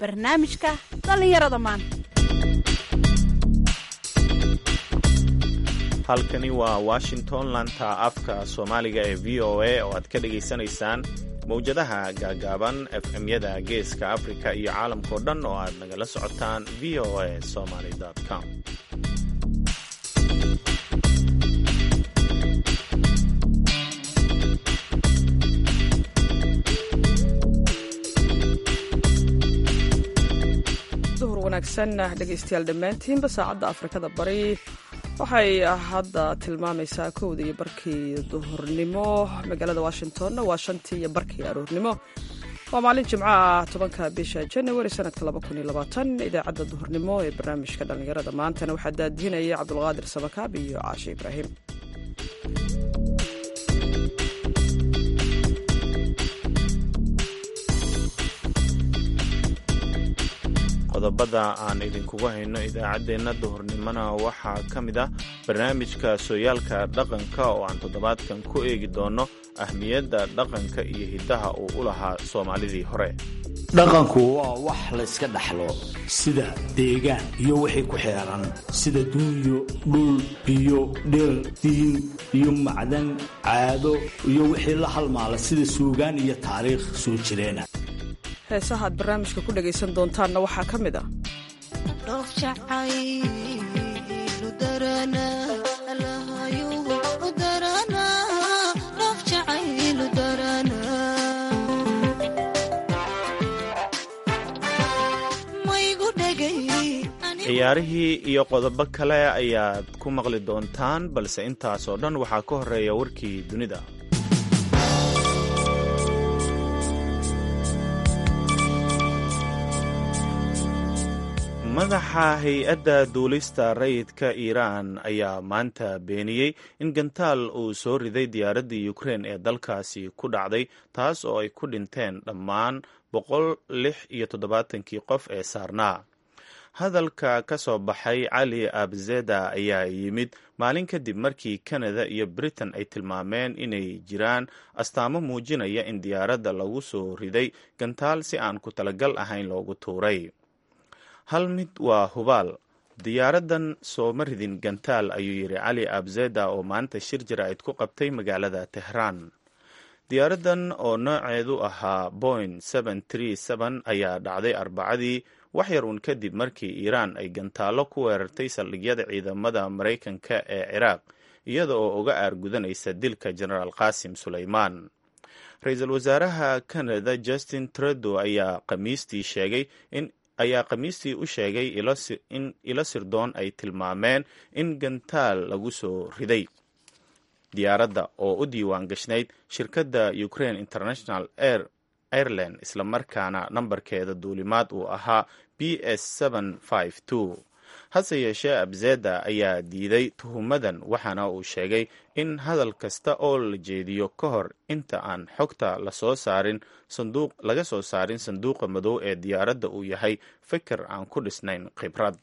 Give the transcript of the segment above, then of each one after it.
barnaamijka dhallinyarada maanta halkani waa washington lanta afka soomaaliga ee v o a oo aad ka dhagaysanaysaan mawjadaha gaagaaban efmyada geeska afrika iyo caalamkao dhan oo aad nagala socotaan v o a somaly com duhur wanaagsan dhegaystayaal dhammaantiinba saacadda afrikada bari waxay hadda tilmaamaysaa kowda iyo barkii duhurnimo magaalada washingtonna waa shantii iyo barkii aroornimo waa maalin jimco ah tobanka bisha janawari sanadka idaacadda duhurnimo ee barnaamijka dhallinyarada maantana waxaa daadihinaya cabdulqaadir sabakaab iyo caashe ibraahim qodobada aan idinkugu hayno idaacaddeenna duhurnimona waxaa ka mid ah barnaamijka sooyaalka dhaqanka oo aan toddobaadkan ku eegi doonno ahmiyadda dhaqanka iyo hiddaha uu u lahaa soomaalidii hore dhaqanku waa wax layska dhaxlo sida deegaan iyo wixii ku xeeran sida duunyo dhul biyo dhir diin iyo macdan caado iyo wixii la halmaala sida suugaan iyo taariikh soo jireena heesaha aad barnaamijka ku dhagaysan doontaanna waxaa ka mid ah ciyaarihii iyo qodobo kale ayaad ku maqli doontaan balse intaasoo dhan waxaa ka horeeya warkii dunida madaxa hay-adda duulista rayidka iiraan ayaa maanta beeniyey in gantaal uu soo riday diyaaraddii ukrein ee dalkaasi ku dhacday taas oo ay ku dhinteen dhammaan boqol lix iyo toddobaatankii qof ee saarnaa hadalka ka soo baxay cali abzeda ayaa yimid maalin kadib markii kanada iyo britain ay tilmaameen inay jiraan astaamo muujinaya in diyaaradda lagu soo riday gantaal si aan ku talagal ahayn loogu tuuray hal mid waa hubaal diyaaraddan sooma ridin gantaal ayuu yidhi cali abzeda oo maanta shir jaraa'id ku qabtay magaalada tehraan diyaaraddan oo nooceedu ahaa boing ayaa dhacday arbacadii wax yar uun kadib markii iiraan ay gantaallo ku weerartay saldhigyada ciidamada maraykanka ee ciraaq iyada oo uga aargudanaysa dilka jenaraal qaasim sulaymaan ra-iisul wasaaraha canada justin trudeau ayaa khamiistii sheegay in ayaa khamiistii u sheegay in ilo sirdoon ay tilmaameen in gantaal lagu soo riday diyaaradda oo u diiwaan gashnayd shirkadda ukraine international air airline islamarkaana nambarkeeda duulimaad uu ahaa b s hase yeeshee abzeda ayaa diiday tuhumadan waxaana uu sheegay in hadal kasta oo la jeediyo ka hor inta aan xogta lasoo saarin sanduuq laga soo saarin sanduuqa madow ee diyaaradda uu yahay fikir aan ku dhisnayn khibrad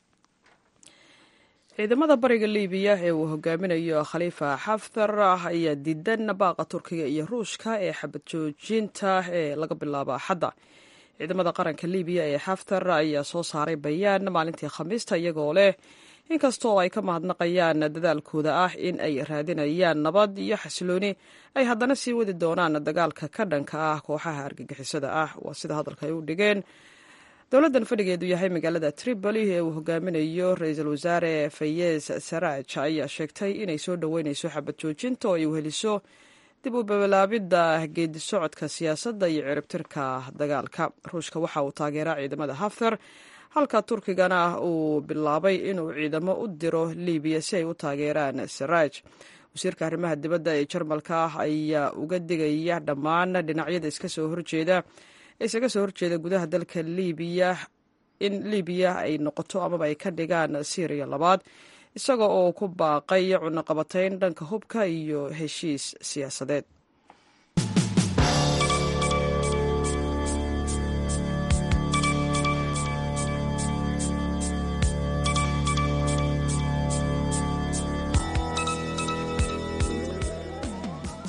ciidamada bariga libiya ee uu hogaaminayo khaliifa xaftar ayaa diidan baaqa turkiga iyo ruushka ee xabad joojinta ee laga bilaabo axadda ciidamada qaranka libiya ee xaftar ayaa soo saaray bayaan maalintii khamiista iyagoo leh inkastoo ay ka mahadnaqayaan dadaalkooda ah in ay raadinayaan nabad iyo xasilooni ay haddana sii wadi doonaan dagaalka ka dhanka ah kooxaha argagixisada ah waa sida hadalka ay u dhigeen dowladdan fadhigeedu yahay magaalada tripoli ee uu hogaaminayo ra-iisul wasaare fayez saraj ayaa sheegtay inay soo dhoweyneyso xabad joojinta oo ay weheliso dib u bilaabidda geedi socodka siyaasadda iyo ciribtirka dagaalka ruushka waxa uu taageeraa ciidamada haftar halka turkigana uu bilaabay inuu ciidamo u diro libiya si ay u taageeraan saraj wasiirka arrimaha dibadda ee jarmalka ayaa uga digaya dhammaan dhinacyada iska soo horjeeda isaga soo horjeeda gudaha dalka libiya in libiya ay noqoto amaba ay ka dhigaan syriya labaad isaga oo ku baaqay cunaqabatayn dhanka hubka iyo heshiis siyaasadeed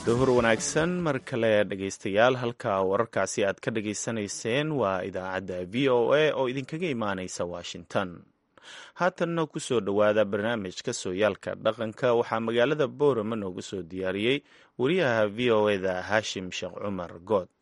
duhur wanaagsan mar kale dhegaystayaal halka wararkaasi aad ka dhageysanayseen waa idaacadda v o a oo idinkaga imaanaysa washington haatanna ku soo dhowaada barnaamijka sooyaalka dhaqanka waxaa magaalada boorama noogu soo diyaariyey wariyaha v o eda haashim sheekh cumar good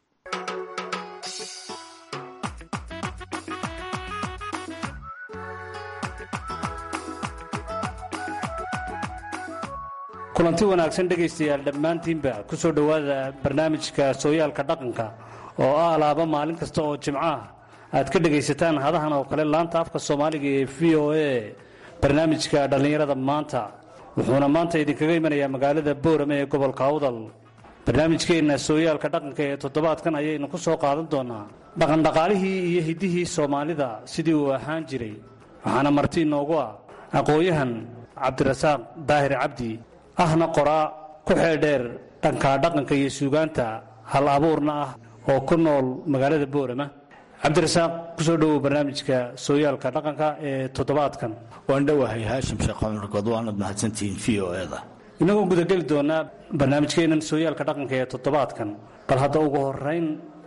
kulanti wanaagsan dhegaystayaal dhammaantiinba ku soo dhowaada barnaamijka sooyaalka dhaqanka oo ah alaaba maalin kasta oo jimco ah aad ka dhegaysataan hadahan oo kale laanta afka soomaaliga ee v o a barnaamijka dhallinyarada maanta wuxuuna maanta idinkaga imanayaa magaalada boorame ee gobolka awdal barnaamijkeenna sooyaalka dhaqanka ee toddobaadkan ayaynu ku soo qaadan doonaa dhaqandhaqaalihii iyo hiddihii soomaalida sidii uu ahaan jiray waxaana marti inoogu ah aqoon-yahan cabdirasaaq daahir cabdi ahna qoraa ku xeeldheer dhanka dhaqanka iyo suugaanta hal abuurna ah oo ku nool magaalada boorama cabdirasaaq kusoo dhowow barnaamijka sooyaalka dhaqanka ee toddobaadkan waan dhowahay haashim sheekh cumarkood waanad mahadsantihiin v o eda inagoo gudageli doonaa barnaamijkeennan sooyaalka dhaqanka ee toddobaadkan bal hadda ugu horeyn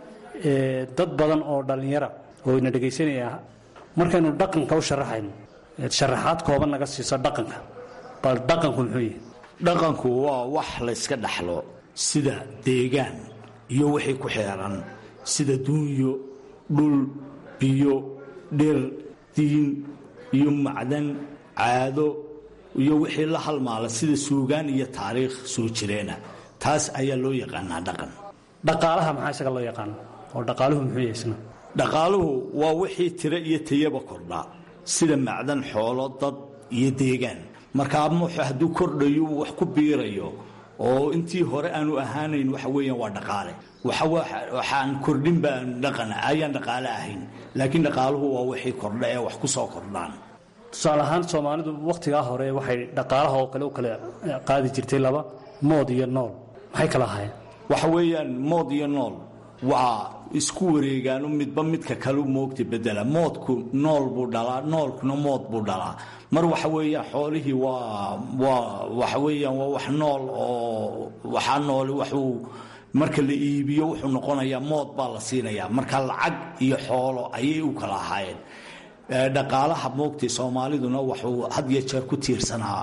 dad badan oo dhallinyara oo ina dhegaysanaya markaynu dhaqanka u sharaxayno sharaxaad kooban naga siiso dhaqanka bal dhaqanku muxuu yahay dhaqanku waa wax layska dhaxlo sida deegaan iyo wixii ku xeeran sida duunyo dhul biyo dhir diin iyo macdan caado iyo wixii la halmaala sida suugaan iyo taariikh soo jireena taas ayaa loo yaqaanaa dhaqan dhaqaalaha maxaa isaga loo yaqaana oo dhaqaaluhu muxuu yahay isna dhaqaaluhu waa wixii tiro iyo tayaba kordhaa sida macdan xoolo dad iyo deegaan markaa muxu hadduu kordhayo uu wax ku biirayo oo intii hore aanu ahaanayn waxa weeyaan waa dhaqaale waxaan kordhin baan dhaqan ayaan dhaqaale ahayn laakiin dhaqaaluhu waa wixii kordha ee wax ku soo kordhaan tusaale ahaan soomaalidu wakhtigaa hore waxay dhaqaalaha oo kale u kala qaadi jirtay laba mood iyo nool maxay kala ahaayeen waxa weeyaan mood iyo nool waa isku wareegaanu midba midka kalu moogta bedela moodku nool buu dhalaa noolkuna mood buu dhalaa mar waxa weeyaan xoolihii waa waa waxa weeyaan waa wax nool oo waxaa nooli waxuu marka la iibiyo wuxuu noqonayaa mood baa la siinayaa marka lacag iyo xoolo ayay u kala ahaayeen dhaqaalaha moogtay soomaaliduna wuxuu had iyo jeer ku tiirsanaa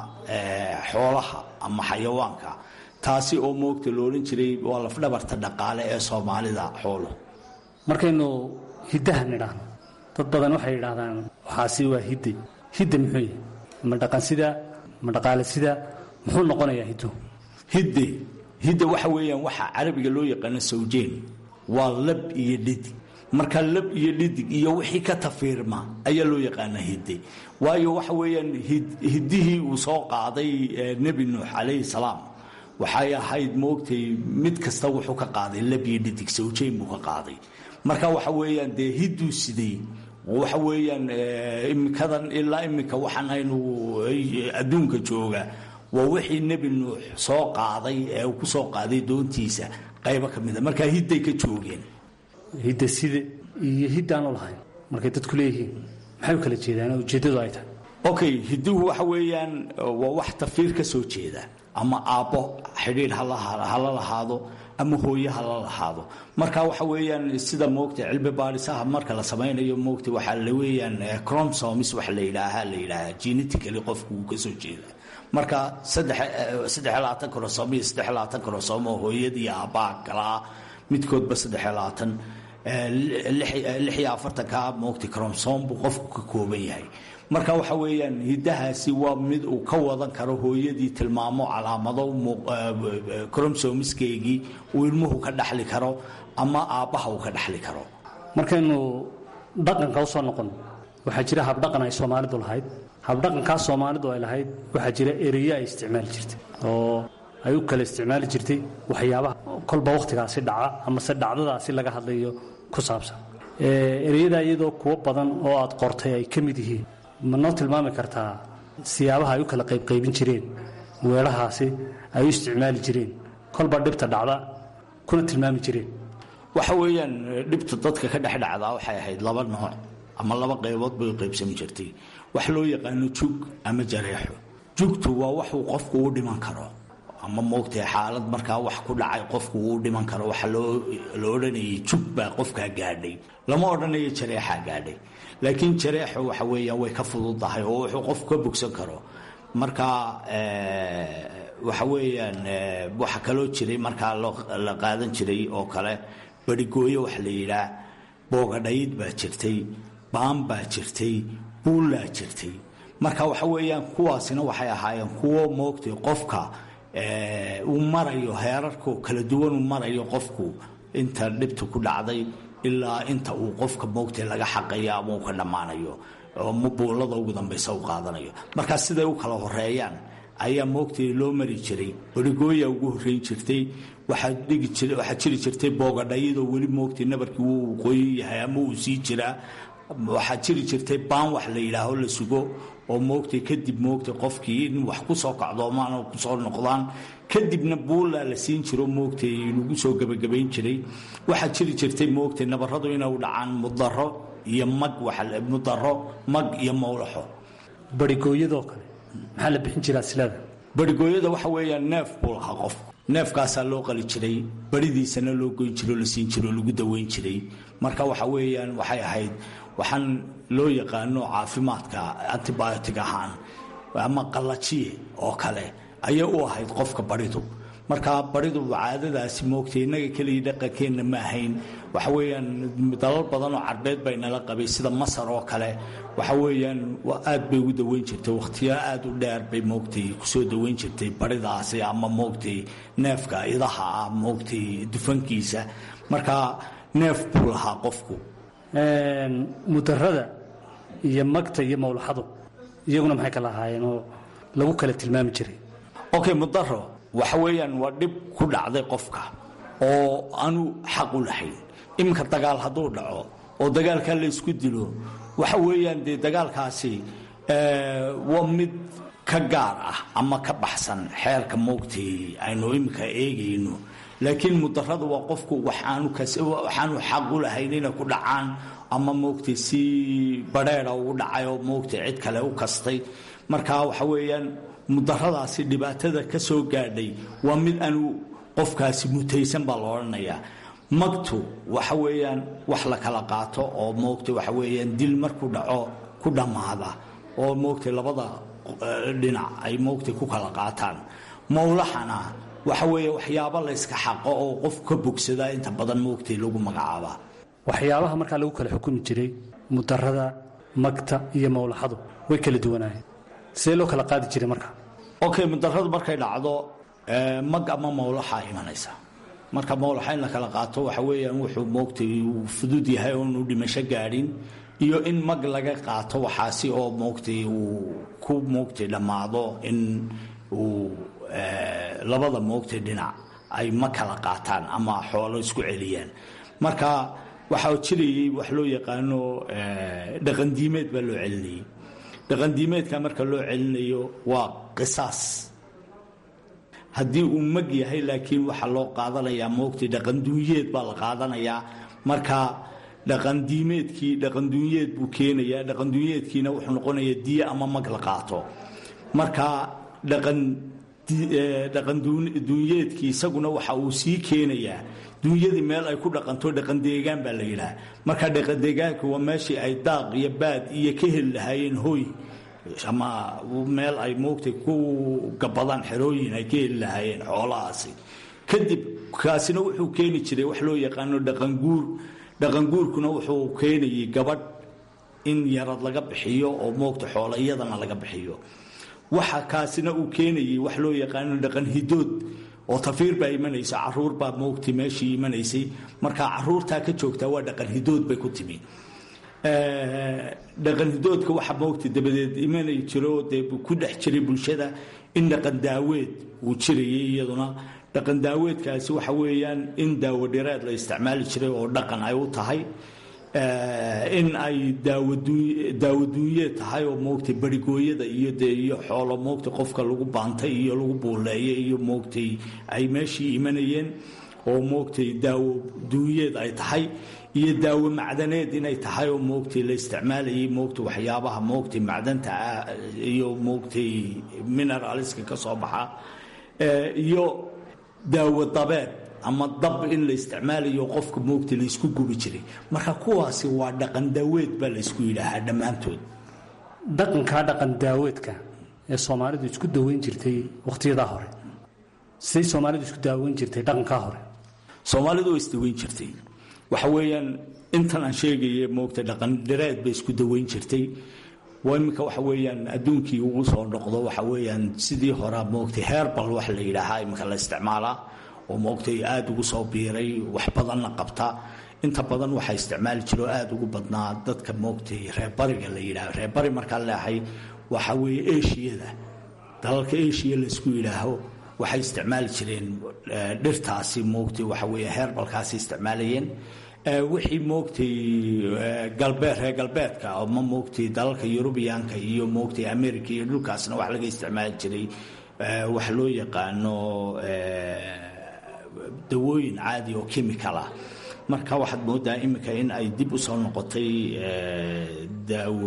xoolaha ama xayawaanka taasi oo moogta loodhan jiray waa lafdhabarta dhaqaale ee soomaalida xooluhu markaynu hiddaha nidhaahno dad badan waxay yidhaahdaan waxaasi waa hidde hidda muxuu yahay ma dhaqan sida ma dhaqaale sida muxuu noqonayaa hiddu hidde hidda waxa weeyaan waxaa carabiga loo yaqaano sawjeen waa lab iyo dhidig marka lab iyo dhidig iyo wixii ka tafiirma ayaa loo yaqaanaa hidde waayo waxa weeyaan hiddihii uu soo qaaday nebi nuux calayhi salaam waxay ahayd moogtay mid kasta wuxuu ka qaaday lab iyo dhidig sawjeen buu ka qaaday marka waxa weeyaan dee hidduu sidey waxa weeyaan iminkadan ilaa iminka waxaan aynu adduunka jooga waa wixii nebi nuux soo qaaday ee uu ku soo qaaday doontiisa qaybo ka mida markaa hidday ka joogeen hidda side iyo hiddaanu lahayn markay dadku leeyihiin maxay u kala jeedaan oo ujeeddadu ay tahay okay hidduhu waxa weeyaan waa wax tafiir ka soo jeeda ama aabbo xidhiidh hala lahaado ama hooye hala lahaado marka waxa weeyaan sida moogta cilmi baadhisaha marka la samaynayo moogta waxaa la weeyaan chromosomes waxa la yidhaahaa la yidhaahaa genetically qofku uu ka soo jeeda marka saddex saddex labaatan chromosomo iyo saddex labaatan chromosomo hooyadii aabbaha kala ah midkoodba saddex labaatan lix iyo afartanka moogta chromosom buu qofku ka kooban yahay marka waxa weeyaan hiddahaasi waa mid uu ka wadan karo hooyadii tilmaamo calaamado cromsomiskeygii uu ilmuhu ka dhaxli karo ama aabbaha uu ka dhaxli karo markaynu dhaqanka u soo noqon waxaa jira habdhaqan ay soomaalidu lahayd habdhaqankaa soomaalidu ay lahayd waxaa jira ereyo ay isticmaali jirtay oo ay u kala isticmaali jirtay waxyaabaha kolba wakhtigaasi dhaca amase dhacdadaasi laga hadlayo ku saabsan ereyadaa iyadoo kuwo badan oo aad qortay ay ka mid yihiin ma noo tilmaami kartaa siyaabaha ay u kala qaybqaybin jireen weelahaasi ay u isticmaali jireen kolba dhibta dhacda kuna tilmaami jireen waxa weeyaan dhibta dadka ka dhex dhacdaa waxay ahayd laba nooc ama laba qaybood bay u qaybsami jirtay wax loo yaqaano jug ama jareexo jugtu waa waxuu qofku u dhiman karo ama moogtay xaalad markaa wax ku dhacay qofku uu dhiman karo waxa loo la odhanayay jug baa qofkaa gaadhay lama odhanayo jareexaa gaadhay laakiin jareexu waxa weeyaan way ka fududahay oo wuxuu qofku ka bogsan karo marka waxa weeyaan waxa kaloo jiray markaa la qaadan jiray oo kale barigooyo waxa la yidhaah boogadhayd baa jirtay baan baa jirtay buullaa jirtay marka waxa weeyaan kuwaasina waxay ahaayeen kuwo moogtay qofka uu marayo heerarku kala duwan uu marayo qofku inta dhibta ku dhacday ilaa inta uu qofka moogtay laga xaqayo ama uu ka dhammaanayo oo buullada ugu dambaysa u qaadanayo markaa siday u kala horeeyaan ayaa moogtay loo mari jiray barigooya ugu horreyn jirtay waxaa jiri jirtay boogadhayadoo weli moogtay nabarkii wuu qoyin yahay ama uu sii jiraa waxaa jiri jirtay baan wax la yidhaaho la sugo oo moogtay kadib moogtay qofkii in wax ku soo kacdoomaan oo kusoo noqdaan kadibna buullaa la siin jiro moogtay lagu soo gebagabayn jiray waxaa jiri jirtay moogtay nabaradu inay dhacaan mudaro iyo mag mudaro mag iyo mawlaxo barigooyadoo kale maxaa la bixin jiraa silada barigooyada waxa weeyaan neef buu lahaa qofku neefkaasaa loo qali jiray baridiisana loo goyn jiro la siin jiro lagu daweyn jiray marka waxa weeyaan waxay ahayd waxaan loo yaqaano caafimaadka antibiotic ahaan ama qallajiye oo kale ayay u ahayd qofka baridu marka baridu caadadaasi moogtay innaga keliya dhaqankeenna ma ahayn waxa weeyaan dalal badan oo carbeed bay nala qabay sida masar oo kale waxa weeyaan aad bay ugu daweyn jirtay wakhtiyo aad u dheer bay moogtay kusoo daweyn jirtay baridaasi ama moogtay neefka idaha ah moogtay dufankiisa marka neef buu lahaa qofku mudarada iyo magta iyo mawlaxadu iyaguna maxay kala ahaayeen oo lagu kala tilmaami jiray okay mudaro waxa weeyaan waa dhib ku dhacday qofka oo aanu xaq u lahayn iminka dagaal hadduu dhaco oo dagaalkaa la ysku dilo waxa weeyaan dee dagaalkaasi waa mid ka gaar ah ama ka baxsan xeerka moogtay aynu iminka eegayno laakiin mudaradu waa qofku waxaanu xaq u lahayn inay ku dhacaan ama moogtay si badheeda ugu dhacay oo moogtay cid kale u kastay marka waxa weeyaan mudaradaasi dhibaatada ka soo gaadhay waa mid aanu qofkaasi mutaysan baa la odhanayaa magtu waxa weeyaan wax la kala qaato oo moogtay waxa weeyaan dil markuu dhaco ku dhammaada oo moogtay labada dhinac ay moogtay ku kala qaataan mawlaxana waxa weeye waxyaabo la yska xaqo oo qof ka bogsadaa inta badan moogtay lagu magacaabaa waxyaabaha markaa lagu kala xukumi jiray mudarada magta iyo mawlaxadu way kala duwanaayeen sidee loo kala qaadi jiray marka okay mudaradu markay dhacdo mag ama mawlaxa imanaysa marka mawlaxa in la kala qaato waxa weeyaan wuxuu moogtay uu fudud yahay oonu dhimasho gaadhin iyo in mag laga qaato waxaasi oo moogtay uu ku moogtay dhammaado in uu labada moogtay dhinac ay ma kala qaataan ama xoolo isku celiyaan marka waxaa jirayay wax loo yaqaano dhaqandiimeed baa loo celinayay dhaqandiimeedka marka loo celinayo waa qisaas haddii uu mag yahay laakiin waxaa loo qaadanayaa moogtay dhaqanduunyeed baa la qaadanayaa marka dhaqandiimeedkii dhaqanduunyeed buu keenayaa dhaqanduunyeedkiina wuxuu noqonayaa diye ama mag la qaato marka dhaqan dhaqanduunyeedkii isaguna waxa uu sii keenayaa duunyadii meel ay ku dhaqanto dhaqandeegaan baa la yidhaha marka dhaqandeegaanka waa meeshii ay daaq iyo baad iyo ka heli lahaayeen hoy ama meel ay moogtay ku gabadaan xerooyin ay ka heli lahaayeen xoolahaasi kadib kaasina wuxuu keeni jiray wax loo yaqaano dhaqanguur dhaqanguurkuna wuxuu keenayay gabadh in yarad laga bixiyo oo moogta xoola iyadana laga bixiyo waxa kaasina uu keenayay wax loo yaqaano dhaqan hidood oo tafiir baa imanaysa caruur baa moogtay meeshii imanaysay marka caruurtaa ka joogtaa waa dhaqan hidood bay ku timi dhaqan hidoodka waxa moogtay dabadeed imanay jiro dee ku dhex jiray bulshada in dhaqan daaweed uu jirayay iyaduna dhaqan daaweedkaasi waxa weeyaan in daawo dhireed la isticmaali jiray oo dhaqan ay u tahay in ay daawaduunyeed tahay oo moogtay barigooyada iyo dee iyo xoolo moogtay qofka lagu baantay iyo lagu buuleeyay iyo moogtay ay meeshii imanayeen oo moogtay daawo duunyeed ay tahay iyo daawo macdaneed inay tahay oo moogtay la isticmaalayay moogtay waxyaabaha moogtay macdanta ah iyo moogtay mineralska ka soo baxa iyo daawo dabeed ama dab in la isticmaalayo qofka moogta laysku gubi jiray marka kuwaasi waa dhaqan daaweed baa laysku yidhaahaa dhammaantood dhaqankaa dhaqan daaweedka ee soomaalidu isku daweyn jirtay wakhtiyadaa hore siday soomaalidu isku daaweyn jirtay dhaqankaa hore soomaalidu waa isdaweyn jirtay waxa weeyaan intan aan sheegaya moogta dhaqan dhareed bay isku daweyn jirtay waa iminka waxa weeyaan adduunkii ugu soo noqdo waxa weeyaan sidii horaa moogtay heerbal wax la yidhaahaa iminka la isticmaalaa oo moogtay aada ugu soo biiray wax badanna qabta inta badan waxaa isticmaali jiro aada ugu badnaa dadka moogtay reerbariga la yidhaaho reerbari markaan leehay waxa weeye eshiyada dalalka eshiya laysku yidhaaho waxay isticmaali jireen dhirtaasi moogtay waxa weeye heerbalkaasi isticmaalayeen wixii moogtay galbeed reer galbeedka ama moogtay dalalka yurubiyaanka iyo moogtay america iyo dhulkaasna wax laga isticmaali jiray wax loo yaqaano dawooyin caadi oo chemical ah marka waxaad moodaa iminka in ay dib u soo noqotay daawo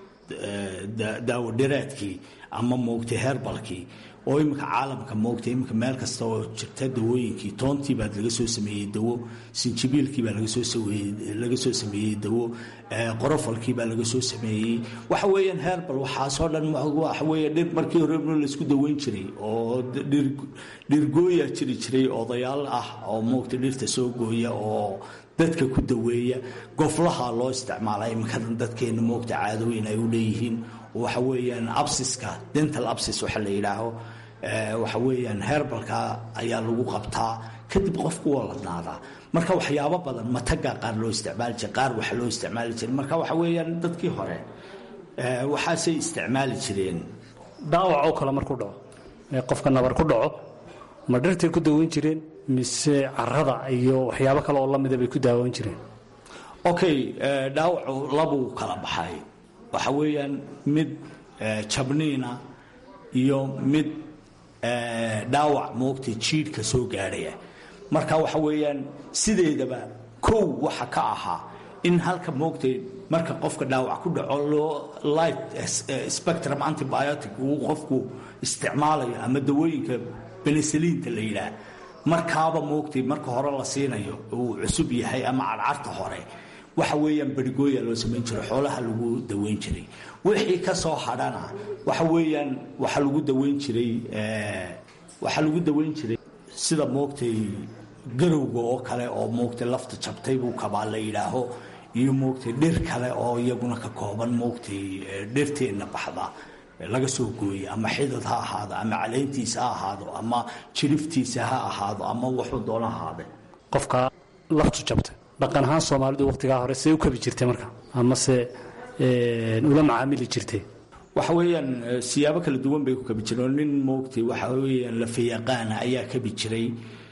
daawo dhireedkii ama moogtay heerbalkii oo iminka caalamka moogtay iminka meel kasta oo jirta dawooyinkii toontii baa laga soo sameeyey dawo sinjibiilkii baa laga soo laga soo sameeyey dawo qorofalkii baa laga soo sameeyey waxa weeyaan herbal waxaasoo dhan waxa weeye dhir markii hore laysku daweyn jiray oo dhirgooya jiri jiray odayaal ah oo moogtay dhirta soo gooya oo dadka ku daweeya goflaha loo isticmaala iminkadan dadkeena moogta caadooyin ay u leeyihiin waxa weeyaan absiska dental absis waxa la yidhaaho waxa weeyaan heerbalka ayaa lagu qabtaa kadib qofku waa ladnaadaa marka waxyaabo badan mataga qaar loo isticmaali jiray qaar waxa loo isticmaali jiray marka waxa weeyaan dadkii hore waxaasay isticmaali jireen dhaawac oo kale markuu dhaco ee qofka nabar ku dhaco ma dhirtay ku daweyn jireen mise carada iyo waxyaabo kale oo lamida bay ku daaweyn jireen okay dhaawacu labuu kala baxay waxa weeyaan mid jabniina iyo mid dhaawac moogtay jiidhka soo gaadhaya marka waxa weeyaan sideedaba kow waxa ka ahaa in halka moogtay marka qofka dhaawac ku dhaco loo light spectrum antibiotic uu qofku isticmaalayo ama dawooyinka benesaliinta la yidhaah markaaba moogtay marka hore la siinayo uu cusub yahay ama cadcarta hore waxa weeyaan berigooya loo samayn jiray xoolaha lagu daweyn jiray wixii ka soo hadhana waxa weeyaan waxa lagu daweyn jiray waxaa lagu daweyn jiray sida moogtay garowga oo kale oo moogtay lafta jabtay buu kabaa la yidhaaho iyo moogtay dhir kale oo iyaguna ka kooban moogtay dhirteenna baxda laga soo gooye ama xidad ha ahaado ama caleyntiisa ha ahaado ama jiriftiisa ha ahaado ama wuxuu doona ahaade qofka laftu jabtay dhaqan ahaan soomaalidu wakhtigaa hore see u kabi jirtay marka amase ula macaamili jirtay waxa weeyaan siyaabo kala duwan bay ku kabi jireen nin moogtay waxa weeyaan lafayaqaana ayaa kabi jiray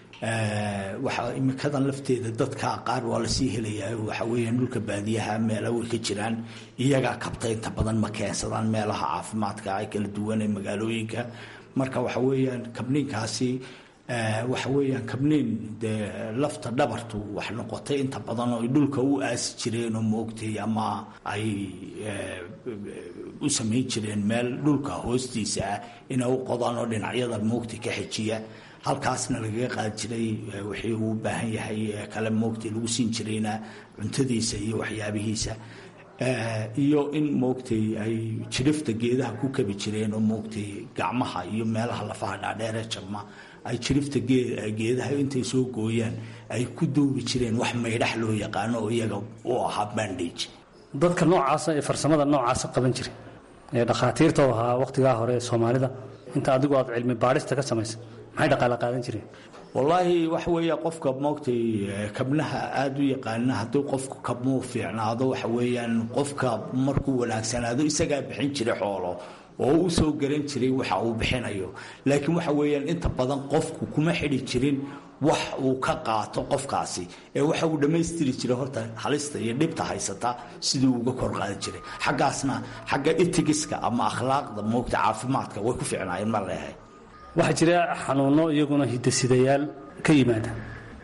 waxa imikadan lafteeda dadka qaar waa lasii helayaa waxa weeyaan dhulka baadiyaha meela way ka jiraan iyagaa kabta inta badan ma keensadaan meelaha caafimaadka ay kala duwan ee magaalooyinka marka waxa weeyaan kabniinkaasi waxa weeyaan kabniin dee lafta dhabartu wax noqotay inta badan oo ay dhulka u aasi jireen oo moogtay ama ay u samayn jireen meel dhulka hoostiisa ah inay u qodaan oo dhinacyada moogtay ka xejiya halkaasna lagaga qaadi jiray wixii uu u baahan yahay kale moogtay lagu siin jirayna cuntadiisa iyo waxyaabihiisa iyo in moogtay ay jirifta geedaha ku kabi jireen oo moogtay gacmaha iyo meelaha lafaha dhaadheeree jabma ay jirifta geedaha intay soo gooyaan ay ku duubi jireen wax maydhax loo yaqaano oo iyaga u ahaa bandage dadka noocaasa ee farsamada noocaasa qaban jiray ee dhakhaatiirta u ahaa wakhtigaa hore ee soomaalida inta adigu aad cilmi baadhista ka samaysa maxay dhaqaale qaadan jireen wallaahi waxa weeya qofka moogtay kabnaha aada u yaqaana hadduu qofku kabmuu fiicnaado waxa weeyaan qofka markuu wanaagsanaado isagaa bixin jiray xoolo oo u soo garan jiray waxa uu bixinayo laakiin waxa weeyaan inta badan qofku kuma xidhi jirin wax uu ka qaato qofkaasi ee waxa uu dhammaystiri jiray horta halista iyo dhibta haysata sidii uga kor qaadi jiray xaggaasna xagga itigiska ama akhlaaqda moogta caafimaadka way ku fiicnaayeen ma leehay waxaa jira xanuunno iyaguna hidasidayaal ka yimaada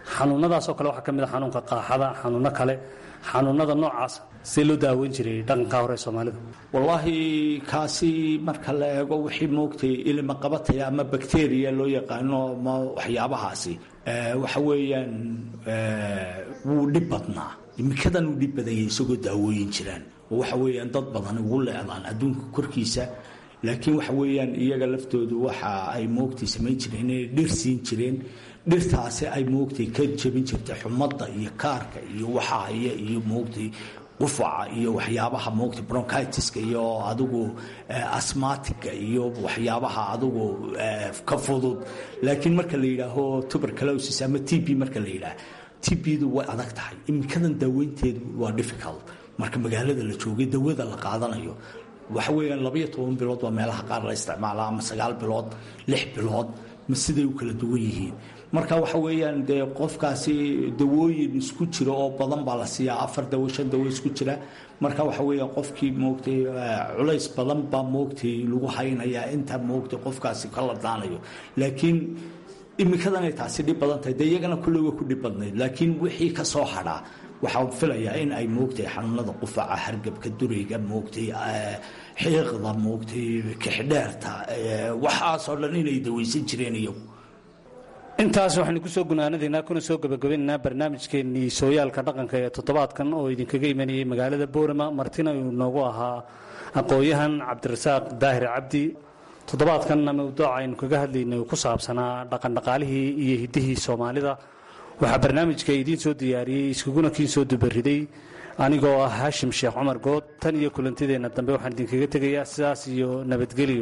xanuunadaasoo kale waxaa ka mid a xanuunka qaaxada xanuuno kale xanuunada noocaas see loo daaweyn jiray dhaqanka hore ee soomaalida wallaahi kaasi marka la eego wixii moogtay ilima qabataya ama bakteriya loo yaqaano ama waxyaabahaasi waxa weeyaan wuu dhib badnaa imikadan uu dhib badanyay isagoo daawooyin jiraan oo waxa weeyaan dad badan ugu leedaan adduunka korkiisa laakiin waxa weeyaan iyaga laftoodu waxa ay moogtay samayn jireen inay dhir siin jireen dhirtaasi ay moogtay ka jebin jirtay xumadda iyo kaarka iyo waxa haya iyo moogtay qufaca iyo waxyaabaha moogtay bronchitiska iyo adigu asmatiga iyo waxyaabaha adigu ka fudud laakiin marka la yidhaaho tuberculosis ama t b marka la yidhaah t bdu way adag tahay imikadan daaweynteedu waa difficult marka magaalada la joogay dawada la qaadanayo waxa weeyaan labaiyo toban bilood waa meelaha qaar la isticmaala ama sagaal bilood lix bilood ma siday u kala duwan yihiin marka waxa weeyaan dee qofkaasi dawooyin isku jira oo badan baa la siiyaa afar dawo shan dawo isku jira marka waxa weeyaan qofkii moogtay culays badan baa moogtay lagu haynayaa inta moogtay qofkaasi ka ladaanayo laakiin imikadanay taasi dhib badan tahay dee iyagana kulley way ku dhib badnayd laakiin wixii ka soo hadhaa waxaa filayaa in ay moogtay xanuunada qufaca hargabka durayga moogtay xiiqda moogtay kixdheerta waxaasoo dhan inay dawaysan jireen iyagu intaas waxaynu kusoo gunaanadaynaa kuna soo gabagabaynaynaa barnaamijkeennii sooyaalka dhaqanka ee toddobaadkan oo idinkaga imanayay magaalada boorama martina uu noogu ahaa aqoon-yahan cabdirasaaq daahir cabdi toddobaadkan mawduuca aynu kaga hadlaynay ku saabsanaa dhaqandhaqaalihii iyo hiddihii soomaalida waxaa barnaamijka idiin soo diyaariyey iskuguna kiin soo dubariday anigoo ah haashim sheekh cumar good tan iyo kulantideenna dambe waxaan idinkaga tegayaa sidaas iyo nabadgelyo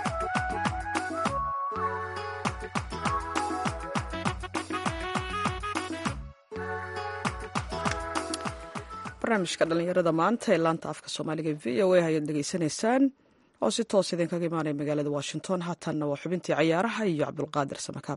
barnaamijka dhallinyarada maanta ee laanta afka soomaaliga v o a ayaad dhegaysanaysaan oo si toos idinkaga imaanaya magaalada washington haatanna waa xubintii cayaaraha iyo cabdulqaadir samakaab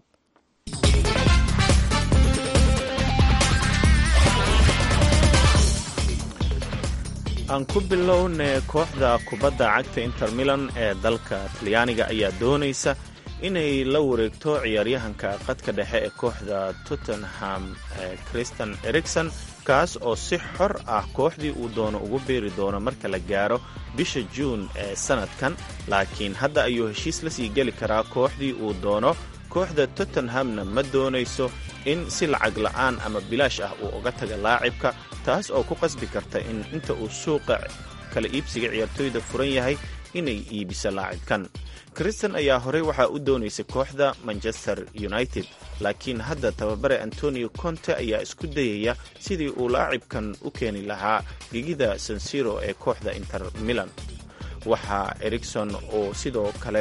aan ku bilownay kooxda kubadda cagta inter milan ee dalka talyaaniga ayaa doonaysa inay la wareegto ciyaaryahanka qadka dhexe ee kooxda tottenham christian erikson kaas oo si xor ah kooxdii uu doono ugu beeri doono marka la gaaro bisha juun ee sannadkan laakiin hadda ayuu heshiis la sii geli karaa kooxdii uu doono kooxda tottenhamna ma doonayso in si lacag la'aan ama bilaash ah uu uga taga laacibka taas oo ku qasbi karta in inta uu suuqa kala iibsiga ciyaartooyda furan yahay inay iibiso laacibkan kristan ayaa horey waxaa u doonaysay kooxda manchester united laakiin hadda tababare antonio conte ayaa isku dayaya sidii uu laacibkan u keeni lahaa gegida sansiro ee kooxda inter milan waxaa erikson oo sidoo kale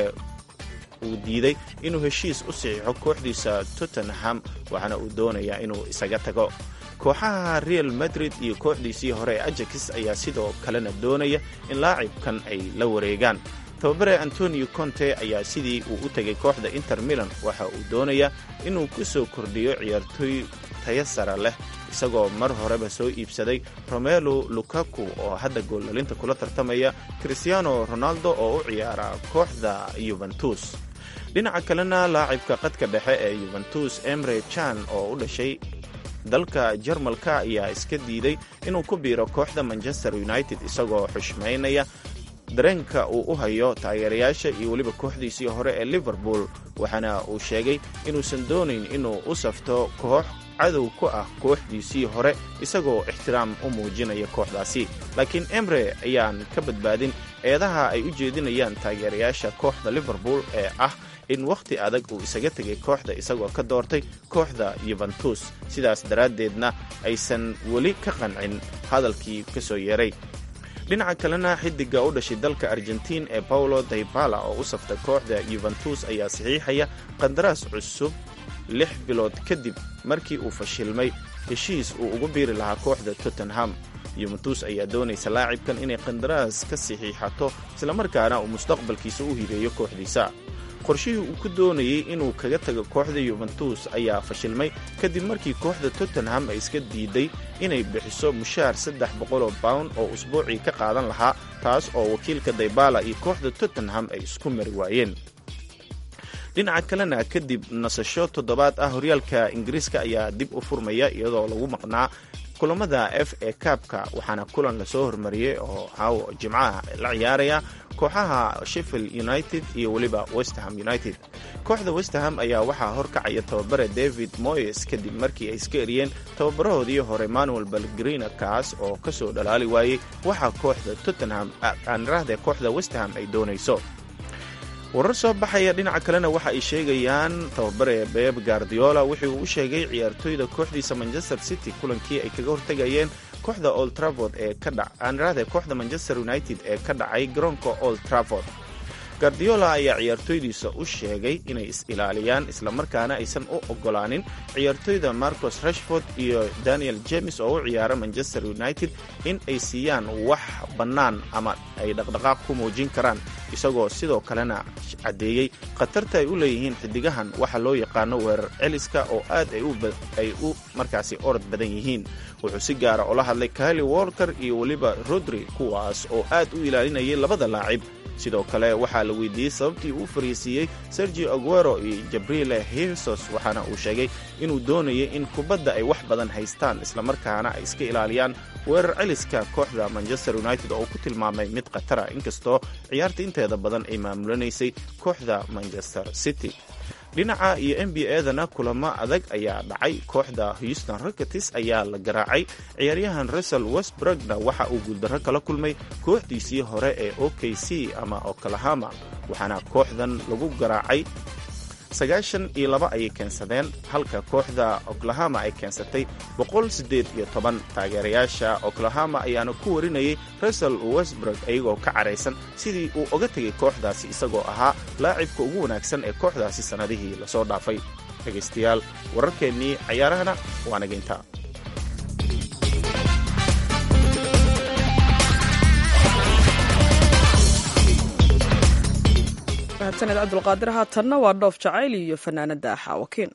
uu diiday inuu heshiis u saxiixo kooxdiisa tottenham waxaana uu doonayaa inuu isaga tago kooxaha real madrid iyo kooxdiisii hore ee ajax ayaa sidoo kalena doonaya in laacibkan ay la wareegaan tababare antonio conte ayaa sidii uu u tegay kooxda inter milan waxa uu doonayaa inuu ku soo kordhiyo ciyaartooy taya sara leh isagoo mar horeba soo iibsaday romelo lukaku oo hadda goollalinta kula tartamaya christiano ronaldo oo u ciyaara kooxda yuventus dhinaca kalena laacibka qadka dhexe ee yuventus emre chan oo u dhashay dalka jarmalka ayaa iska diiday inuu ku biiro kooxda manchester united isagoo xushmaynaya dareenka uu u hayo taageerayaasha iyo weliba kooxdiisii hore ee liverpool waxaana uu sheegay inuusan doonayn inuu u safto koox cadow ku ah kooxdiisii hore isagoo ixtiraam u muujinaya kooxdaasi laakiin emre ayaan ka badbaadin eedaha ay u jeedinayaan taageerayaasha kooxda liverpool ee ah in wakhti adag uu isaga tegay kooxda isagoo ka doortay kooxda yuventus sidaas daraaddeedna aysan weli ka qancin hadalkii ka soo yeeray dhinaca kalena xidiga u dhashay dalka argentiin ee paulo daybala oo u saftay kooxda yuventus ayaa saxiixaya qandaraas cusub lix bilood kadib markii uu fashilmay heshiis uu ugu biiri lahaa kooxda tottenham yuventus ayaa doonaysa laacibkan inay qandaraas ka saxiixato islamarkaana uu mustaqbalkiisa u hibeeyo kooxdiisa qorshihii uu ku doonayey inuu kaga tago kooxda yuventus ayaa fashilmay kadib markii kooxda tottenham ay iska diiday inay bixiso mushaar saddex boqoloo bawn oo usbuucii ka qaadan lahaa taas oo wakiilka daybala iyo kooxda tottenham ay isku mari waayeen dhinaca kalena kadib nasasho toddobaad ah horyaalka ingiriiska ayaa dib u furmaya iyadoo lagu maqnaa kulamada f a kaabka waxaana kulan lasoo hormariyey oo caawo jimcaha la ciyaaraya kooxaha sheffield united iyo weliba westerham united kooxda westerham ayaa waxaa horkacaya tababare david moyes kadib markii ay iska eriyeen tababarahoodii hore manuel balgrina kaas oo ka soo dhalaali waayey waxaa kooxda tottenham aaniraahde kooxda westerham ay doonayso warar soo baxaya dhinaca kalena waxa ay sheegayaan tababare beb guardiola wuxuu u sheegay ciyaartoyda kooxdiisa manchester city kulankii ay kaga hortegayeen kooxda old traford ee ka dhaaniraahde kooxda manchester united ee ka dhacay garoonka old traford guardiola ayaa ciyaartoydiisa u sheegay inay is-ilaaliyaan islamarkaana aysan u ogolaanin ciyaartoyda marcos rashford iyo daniel james oo u ciyaara manchester united in ay siiyaan wax bannaan ama ay dhaqdhaqaaq ku muujin karaan isagoo sidoo kalena caddeeyey khatarta ay u leeyihiin xidigahan waxa loo yaqaano weerar celiska oo aad ay u markaasi orod badan yihiin wuxuu si gaara ula hadlay kaili walker iyo weliba rodri kuwaas oo aad u ilaalinayay labada laacib sidoo kale waxaa la weydiiyey sababtii uu fariisiiyey sergio aguero iyo jabrile hilsos waxaana uu sheegay inuu doonayay in kubadda ay wax badan haystaan islamarkaana ay iska ilaaliyaan weerar celiska kooxda manchester united oo uu ku tilmaamay mid khatara inkastoo ciyaarta inteeda badan ay maamulanaysay kooxda manchester city dhinaca iyo n b a-dana kulamo adag ayaa dhacay kooxda houston rockets ayaa la garaacay ciyaaryahan russell westbrugna waxa uu guuldarro kala kulmay kooxdiisii hore ee o k c ama oklahama waxaana kooxdan lagu garaacay sagaashan iyo laba ayay keensadeen halka kooxda oklahama ay keensatay boqol siddeed iyo toban taageerayaasha oklahama ayaana ku warinayay russell westbrug iyagoo ka caraysan sidii uu oga tegay kooxdaasi isagoo ahaa laacibka ugu wanaagsan ee kooxdaasi sannadihii lasoo dhaafay dhegaystayaal wararkeennii cayaarahana waa naginta mahadsaned cabdulqaadir haatanna waa dhoof jacayl iyo fanaanada xaawakiin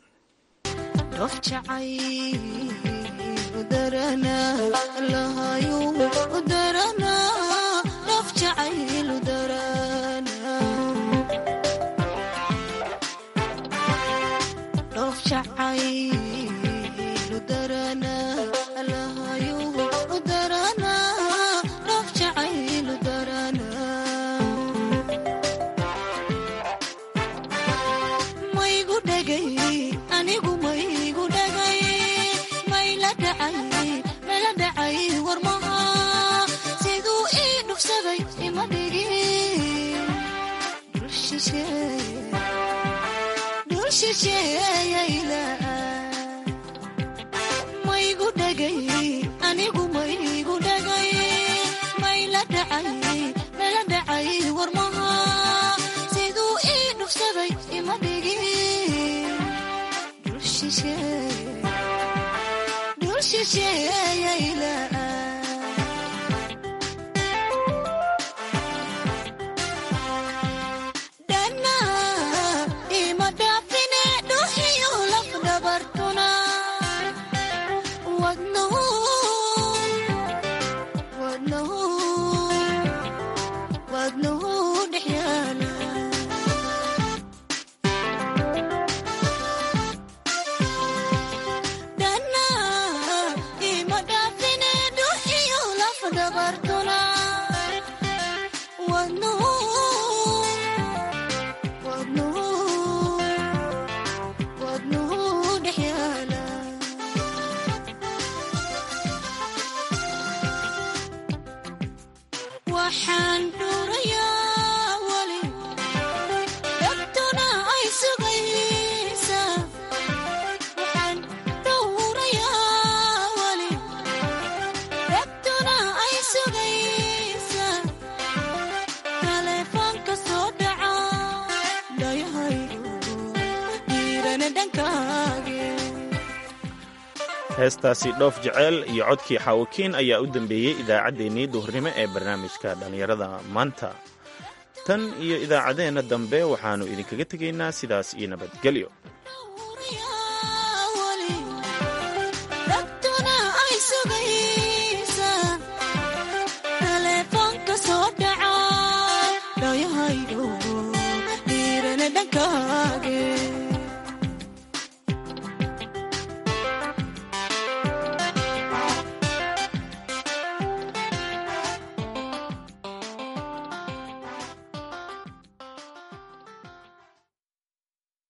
heestaasi dhoof jeceel iyo codkii xaawakiin ayaa u dambeeyey idaacaddeenii duhurnimo ee barnaamijka dhallinyarada maanta tan iyo idaacaddeenna dambe waxaannu idinkaga tegaynaa sidaas iyo nabadgelyo